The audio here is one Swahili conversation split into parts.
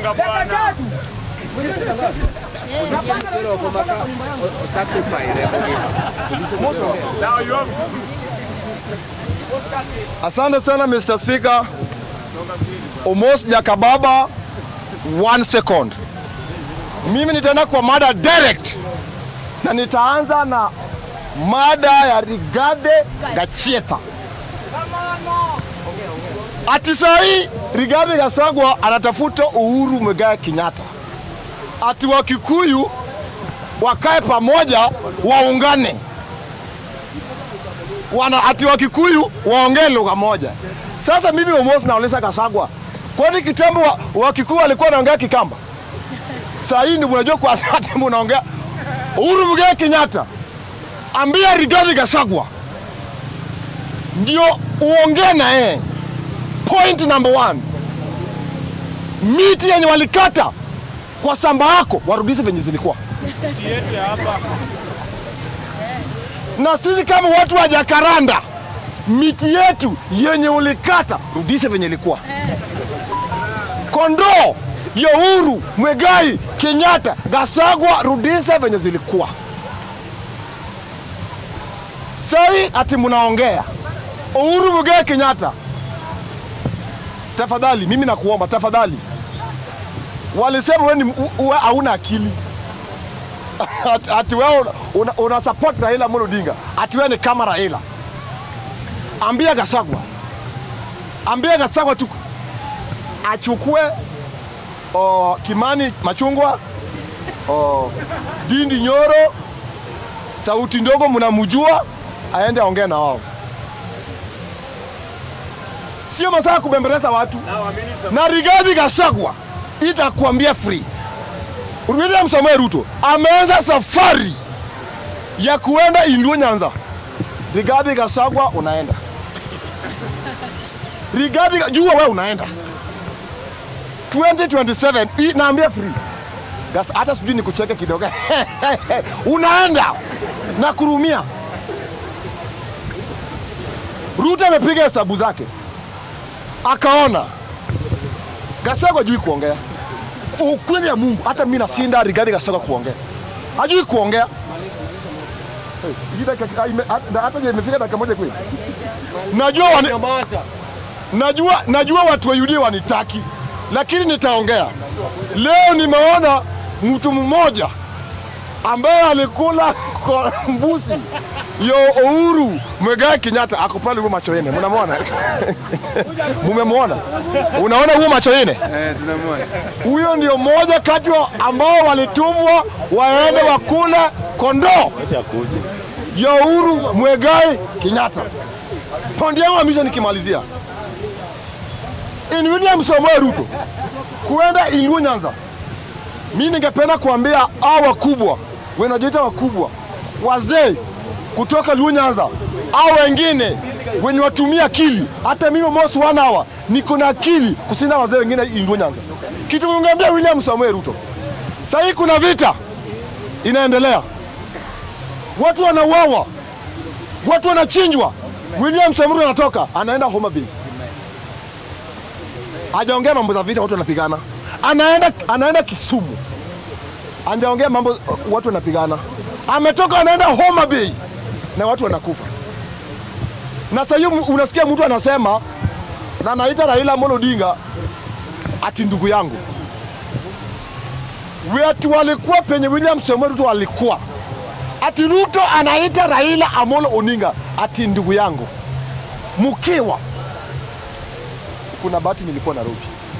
Songa bwana. Now you have Asante sana Mr. Speaker. Omos Jakababa, one second. Mimi nitaenda kwa mada direct na nitaanza na mada ya Rigathi Gachagua. Ati saa hii Rigathi Gachagua anatafuta Uhuru Muigai Kenyatta, ati Wakikuyu wakae pamoja waungane wana ati Wakikuyu waongee lugha moja. Sasa mimi Omos nauliza Kasagwa, kwani kitambo wa- Wakikuyu walikuwa wanaongea Kikamba? Saa hii ndio mnajua kwa ati mnaongea Uhuru Muigai Kenyatta, ambia Rigathi Gachagua ndio uongee na yeye. Point number one, miti yenye walikata kwa samba yako warudishe venye zilikuwa. yetu ya hapa. na sisi kama watu wa Jakaranda, miti yetu yenye ulikata rudishe venye ilikuwa. Kondoo ya Uhuru Muigai Kenyatta, Gachagua rudishe venye zilikuwa. Sai ati mnaongea Uhuru Muigai Kenyatta, tafadhali, mimi nakuomba tafadhali, walisema wewe ni u- uwe hauna akili ati, ati wewe una, una, una support Raila Amolo Odinga, ati wewe ni kama Raila. Ambia Gachagua, ambia Gachagua tu achukue o, Kimani Machungwa o, Dindi Nyoro, sauti ndogo mnamjua, aende aongee na wao. Sio masaa ya kubembeleza watu. Now a minute. Na Rigathi Gachagua itakuambia free. William Samoei Ruto ameanza safari ya kuenda Indua Nyanza. Rigathi Gachagua unaenda. Rigathi Ga- jua wewe unaenda 2027 hii naambia free. Gas, hata sijui nikucheke kidogo. unaenda na kurumia. Ruto amepiga hesabu zake akaona Gachagua hajui kuongea ukweli ya Mungu, hata mimi nashinda Rigathi Gachagua kuongea, hajui kuongea. Hey, hii dakika- ime- hata hata je imefika dakika moja kweli? Najua wani, najua najua watu wa UDA wanitaki, lakini nitaongea leo. Nimeona mtu mmoja ambaye alikula kwa mbuzi yo Uhuru Muigai Kenyatta ako pale, huyo macho yene, mnamwona? Mumemwona? Unaona huyo macho yene? Eh, tunamwona. huyo ndio mmoja kati wa ambao walitumwa waende wakule kondoo ya Uhuru Muigai Kenyatta. Pondi yangu ya mwisho nikimalizia, in William Samoei Ruto kuenda Indua Nyanza, mi ningependa kuambia hao wakubwa wanajiita wakubwa, wazee kutoka Luo Nyanza au wengine wenye watumia akili. Hata mimi Mos one hour niko na akili kushinda wazee wengine Indua Nyanza. Kitu ningeambia William Samoei Ruto, sahii kuna vita inaendelea, watu wanauawa, watu wanachinjwa. William Samoei Ruto anatoka anaenda Homa Bay, hajaongea mambo za vita, watu wanapigana. Anaenda, anaenda Kisumu, hajaongea mambo uh, watu wanapigana. Ametoka anaenda Homa Bay na watu wanakufa. Na sasa hiyo unasikia mtu anasema na anaita Raila Amolo Odinga ati ndugu yangu. Watu walikuwa penye William Samoei Ruto walikuwa ati Ruto anaita Raila Amolo Odinga ati ndugu yangu, mkiwa kuna bahati nilikuwa Nairobi.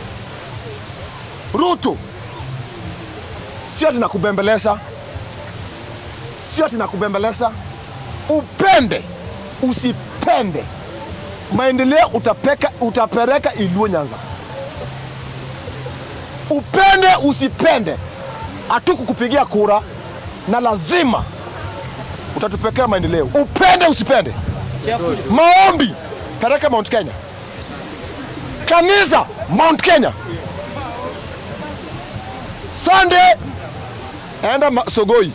Ruto sio ati nakubembeleza, sio ati nakubembeleza, upende usipende, maendeleo utapeka, utapeleka Iluo Nyanza. Upende usipende, hatukukupigia kura na lazima utatupekea maendeleo. Upende usipende, maombi peleka Mount Kenya, kanisa Mount Kenya, Sunday enda ma- Sogoi,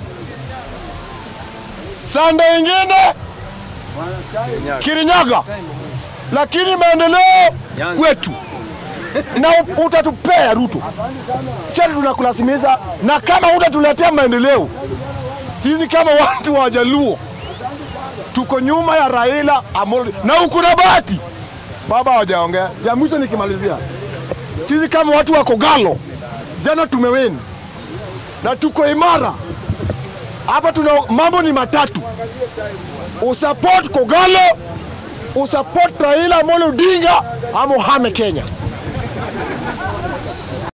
Sunday ingine Kirinyaga, lakini maendeleo kwetu na u- utatupea Ruto, chati tunakulazimiza, na kama utatuletea maendeleo, sisi kama watu wa Jaluo tuko nyuma ya Raila Amolo na uko na bahati baba hawajaongea. Ya mwisho nikimalizia, sisi kama watu wa Kogalo jana tumeweni na tuko imara hapa. Tuna mambo ni matatu: usupport Kogalo, usupport Raila Amolo Odinga ama uhame Kenya.